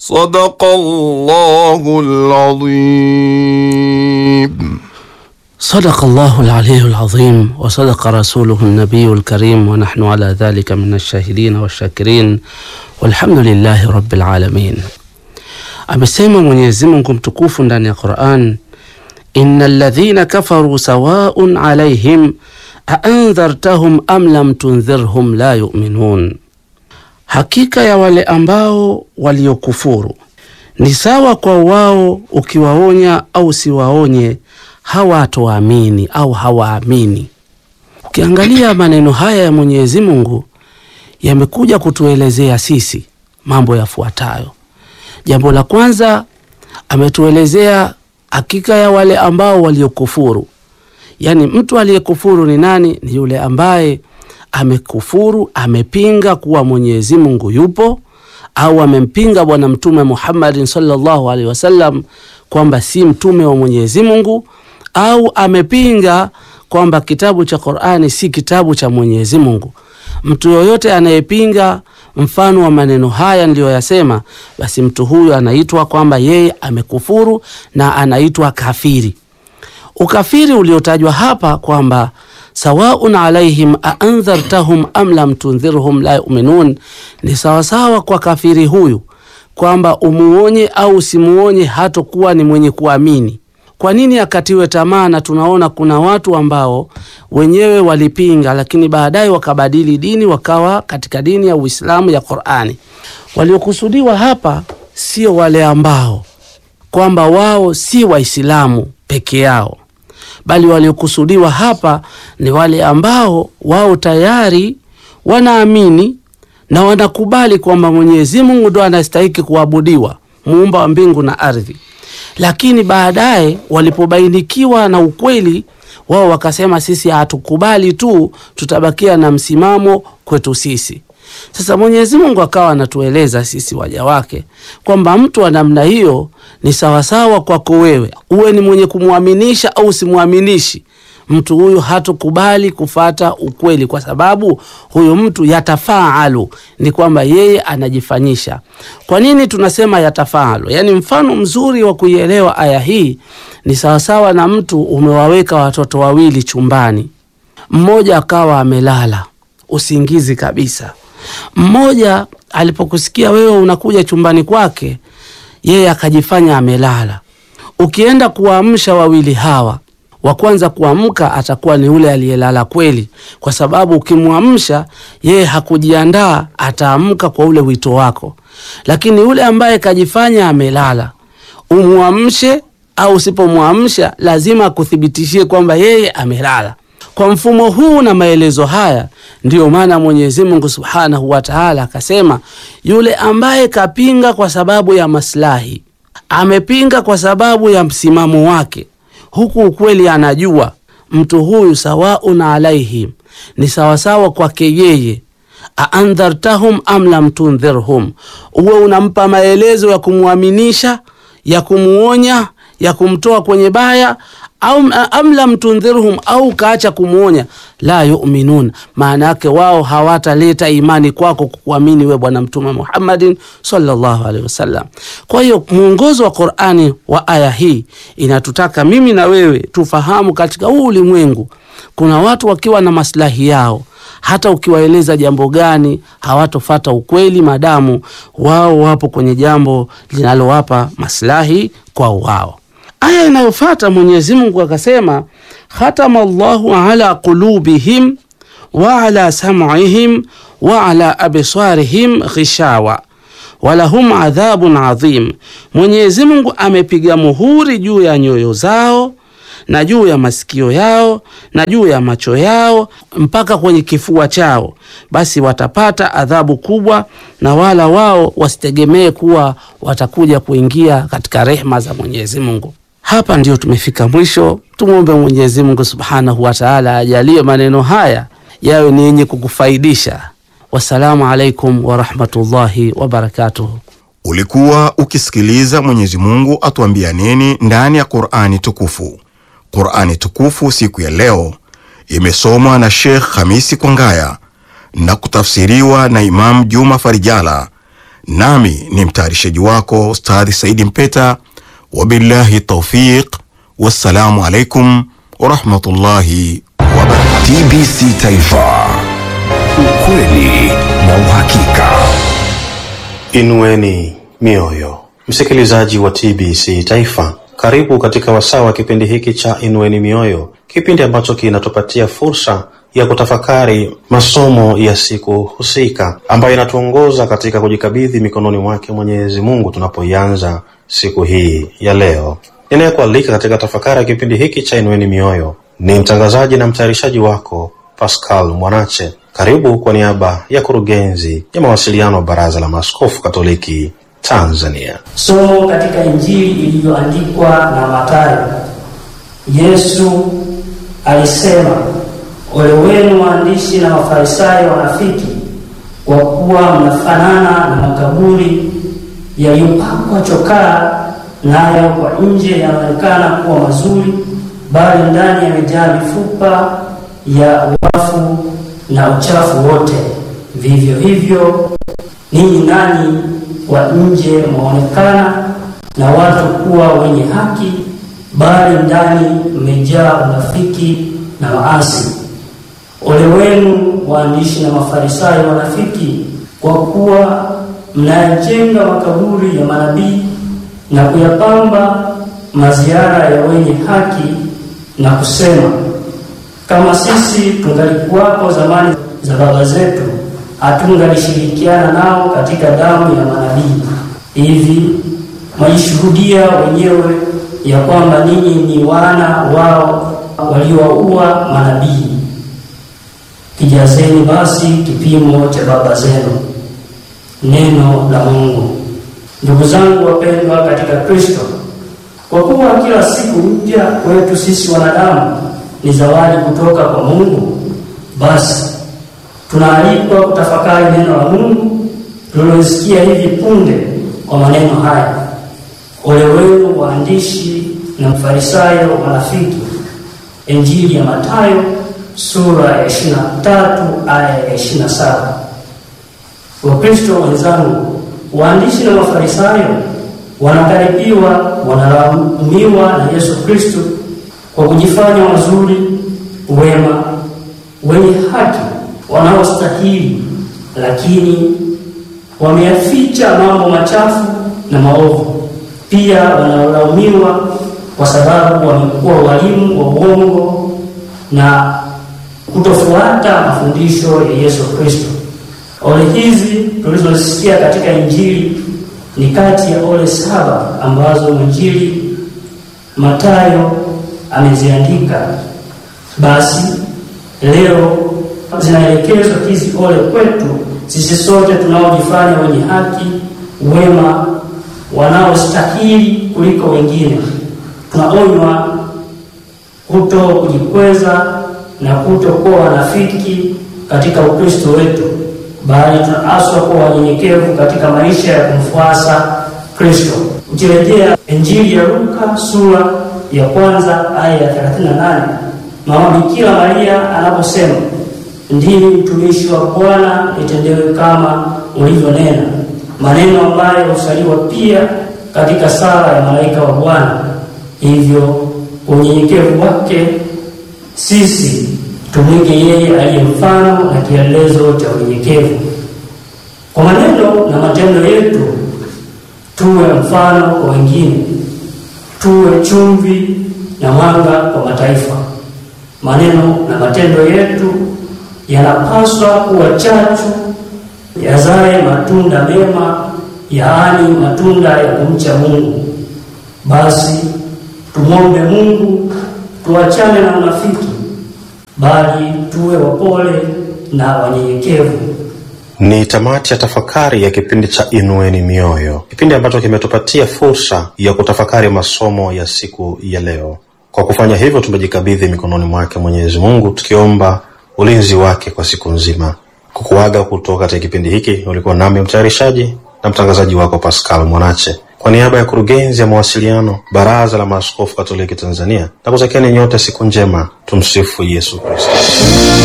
صدق الله العظيم صدق الله العلي العظيم وصدق رسوله النبي الكريم ونحن على ذلك من الشاهدين والشاكرين والحمد lillahi rabbil alamin. Amesema Mwenyezi Mungu mtukufu ndani ya Qur'an, innal ladhina kafaru sawaun alaihim aandhartahum am lam tundhirhum la yu'minun, hakika ya wale ambao waliokufuru ni sawa kwa wao, ukiwaonya au siwaonye hawatoamini au hawaamini. Ukiangalia maneno haya ya Mwenyezi Mungu yamekuja kutuelezea sisi mambo yafuatayo. Jambo la kwanza, ametuelezea hakika ya wale ambao waliokufuru. Yaani, mtu aliyekufuru ni nani? Ni yule ambaye amekufuru, amepinga kuwa Mwenyezi Mungu yupo, au amempinga Bwana Mtume Muhammadin sallallahu alaihi wasallam kwamba si mtume wa Mwenyezi Mungu, au amepinga kwamba kitabu cha Qur'ani si kitabu cha Mwenyezi Mungu. Mtu yoyote anayepinga mfano wa maneno haya niliyoyasema, basi mtu huyu anaitwa kwamba yeye amekufuru na anaitwa kafiri. Ukafiri uliotajwa hapa kwamba sawaun alaihim aandhartahum am lam tundhirhum la yuminun, ni sawasawa kwa kafiri huyu kwamba umuonye au usimuonye hatokuwa ni mwenye kuamini. Kwa nini akatiwe tamaa? Na tunaona kuna watu ambao wenyewe walipinga, lakini baadaye wakabadili dini, wakawa katika dini ya Uislamu ya Qur'ani. Waliokusudiwa hapa sio wale ambao kwamba wao si Waislamu peke yao, bali waliokusudiwa hapa ni wale ambao wao tayari wanaamini na wanakubali kwamba Mwenyezi Mungu ndo anastahiki kuabudiwa, muumba wa mbingu na ardhi lakini baadaye walipobainikiwa na ukweli wao wakasema, sisi hatukubali tu, tutabakia na msimamo kwetu sisi. Sasa Mwenyezi Mungu akawa anatueleza sisi waja wake kwamba mtu wa namna hiyo ni sawasawa kwako wewe, uwe ni mwenye kumwaminisha au simwaminishi mtu huyu hatukubali kufata ukweli, kwa sababu huyu mtu yatafaalu, ni kwamba yeye anajifanyisha. Kwa nini tunasema yatafaalu? Yaani, mfano mzuri wa kuielewa aya hii ni sawasawa na mtu umewaweka watoto wawili chumbani, mmoja akawa amelala usingizi kabisa. Mmoja alipokusikia wewe unakuja chumbani kwake, yeye akajifanya amelala. Ukienda kuwaamsha wawili hawa wa kwanza kuamka atakuwa ni yule aliyelala kweli, kwa sababu ukimwamsha yeye hakujiandaa, ataamka kwa ule wito wako. Lakini yule ambaye kajifanya amelala, umwamshe au usipomwamsha, lazima akuthibitishie kwamba yeye amelala. Kwa mfumo huu na maelezo haya, ndiyo maana Mwenyezi Mungu Subhanahu wa Ta'ala akasema, yule ambaye kapinga kwa sababu ya maslahi, amepinga kwa sababu ya msimamo wake huku ukweli anajua mtu huyu sawaun alaihim, ni sawasawa kwake yeye. aandhartahum am lam tundhirhum, uwe unampa maelezo ya kumwaminisha, ya kumuonya, ya kumtoa kwenye baya au am lam tundhirhum, au ukaacha kumwonya, la yuminun, maana yake wao hawataleta imani kwako kukuamini we Bwana Mtume Muhammadin sallallahu alaihi wasallam. Kwa hiyo mwongozo wa Qur'ani wa aya hii inatutaka mimi na wewe tufahamu, katika huu ulimwengu kuna watu wakiwa na maslahi yao hata ukiwaeleza jambo gani hawatofata ukweli, madamu wao wapo kwenye jambo linalowapa maslahi kwao wao. Aya inayofata Mwenyezi Mungu akasema, khatama Allahu ala qulubihim wa ala sam'ihim wa ala absarihim ghishawa walahum adhabun adhim, Mwenyezi Mungu amepiga muhuri juu ya nyoyo zao na juu ya masikio yao na juu ya macho yao mpaka kwenye kifua chao, basi watapata adhabu kubwa, na wala wao wasitegemee kuwa watakuja kuingia katika rehma za Mwenyezi Mungu. Hapa ndio tumefika mwisho. Tumwombe Mwenyezi Mungu Subhanahu wa Ta'ala ajalie maneno haya yawe ni yenye kukufaidisha. Wassalamu alaikum warahmatullahi wabarakatuh. Ulikuwa ukisikiliza Mwenyezi Mungu atuambia nini ndani ya Qur'ani tukufu. Qur'ani tukufu siku ya leo imesomwa na Sheikh Hamisi Kwangaya na kutafsiriwa na Imam Juma Farijala nami ni mtayarishaji wako Ustadhi Saidi Mpeta. Wabillahi taufiq, wassalamu alaikum warahmatullahi wabarakatuh. TBC Taifa, ukweli na uhakika. Inueni mioyo, msikilizaji wa TBC Taifa, karibu katika wasaa wa kipindi hiki cha Inueni Mioyo, kipindi ambacho kinatupatia fursa ya kutafakari masomo ya siku husika ambayo inatuongoza katika kujikabidhi mikononi mwake Mwenyezi Mungu tunapoianza siku hii ya leo. Ninayekualika katika tafakari ya kipindi hiki cha Inueni Mioyo ni mtangazaji na mtayarishaji wako Pascal Mwanache. Karibu kwa niaba ya kurugenzi ya mawasiliano wa Baraza la Maaskofu Katoliki Tanzania. Somo katika Injili ilivyoandikwa na Mathayo. Yesu alisema, ole wenu waandishi na Mafarisayo wanafiki, kwa kuwa mnafanana na makaburi yaliyopakwa chokaa, nayo kwa nje yanaonekana kuwa mazuri, bali ndani yamejaa mifupa ya wafu na uchafu wote. Vivyo hivyo ninyi nanyi kwa nje mwaonekana na watu kuwa wenye haki, bali ndani mmejaa unafiki na maasi. Ole wenu waandishi na Mafarisayo wanafiki, kwa kuwa mnayajenga makaburi ya manabii na kuyapamba maziara ya wenye haki, na kusema kama sisi tungalikuwapo zamani za baba zetu, hatungalishirikiana nao katika damu ya manabii. Hivi mwajishuhudia wenyewe ya kwamba ninyi ni wana wao waliowaua manabii. Kijazeni basi kipimo cha baba zenu. Neno la Mungu. Ndugu zangu wapendwa katika Kristo, kwa kuwa kila siku mpya kwetu sisi wanadamu ni zawadi kutoka kwa Mungu, basi tunaalikwa kutafakari neno la Mungu tulilosikia hivi punde kwa maneno haya: ole wenu waandishi na Mfarisayo wanafiki. Injili ya Mathayo sura ya 23 aya ya 27. Wakristo wenzangu, waandishi na Mafarisayo wanakaribiwa, wanalaumiwa na Yesu Kristo kwa kujifanya wazuri, wema, wenye haki, wanaostahili, lakini wameyaficha mambo machafu na maovu. Pia wanalaumiwa kwa sababu wamekuwa walimu wa uongo na kutofuata mafundisho ya Yesu Kristo. Ole hizi tulizosikia katika Injili ni kati ya ole saba ambazo mwinjili Mathayo ameziandika. Basi leo zinaelekezwa hizi ole kwetu sisi sote tunaojifanya wenye haki, wema, wanaostahili kuliko wengine. Tunaonywa kuto kujikweza na kutokuwa wanafiki katika Ukristo wetu, bali tunaaswa kuwa wanyenyekevu katika maisha ya kumfuasa Kristo. Ukirejea Injili ya Luka sura ya kwanza aya ya 38, Mama Bikira Maria anaposema ndimi mtumishi wa Bwana, nitendewe kama ulivyonena, maneno ambayo husaliwa pia katika sala ya malaika wa Bwana. Hivyo unyenyekevu wake sisi tumwige yeye aliye mfano na kielelezo cha unyenyekevu. Kwa maneno na matendo yetu tuwe mfano kwa wengine, tuwe chumvi na mwanga kwa mataifa. Maneno na matendo yetu yanapaswa kuwa chachu yazae matunda mema, yaani matunda ya kumcha Mungu. Basi tumwombe Mungu tuachane na unafiki, bali tuwe wapole na wanyenyekevu. Ni tamati ya tafakari ya kipindi cha Inueni Mioyo, kipindi ambacho kimetupatia fursa ya kutafakari masomo ya siku ya leo. Kwa kufanya hivyo, tumejikabidhi mikononi mwake Mwenyezi Mungu, tukiomba ulinzi wake kwa siku nzima. Kukuaga kutoka katika kipindi hiki, ulikuwa nami mtayarishaji na mtangazaji wako Pascal Mwanache, kwa niaba ya kurugenzi ya mawasiliano Baraza la Maaskofu Katoliki Tanzania, na kutakieni nyote siku njema. Tumsifu Yesu Kristo.